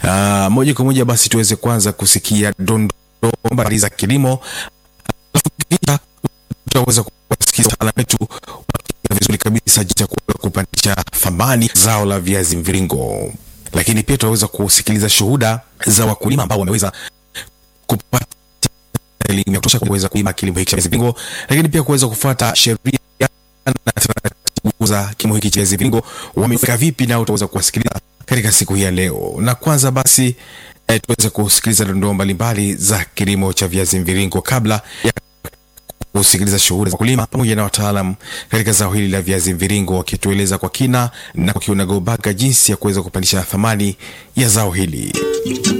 Uh, moja kwa moja basi tuweze kwanza kusikia dondoo mbali za kilimo, alafu kisha tutaweza kusikia wataalamu wetu wakieleza vizuri kabisa jinsi ya kuweza kupandisha thamani zao la viazi mviringo, lakini pia tutaweza kusikiliza shuhuda za wakulima ambao wameweza kupata elimu ya kutosha kuweza kulima kilimo hiki cha viazi mviringo, lakini pia kuweza kufuata sheria na taratibu za kilimo hiki cha viazi mviringo wamefika vipi, nao utaweza kuwasikiliza katika siku hii ya leo. Na kwanza basi eh, tuweze kusikiliza dondoo mbalimbali za kilimo cha viazi mviringo kabla ya kusikiliza shughuli za wakulima pamoja na wataalam katika zao hili la viazi mviringo wakitueleza kwa kina na kwa kiunagobaga jinsi ya kuweza kupandisha thamani ya zao hili.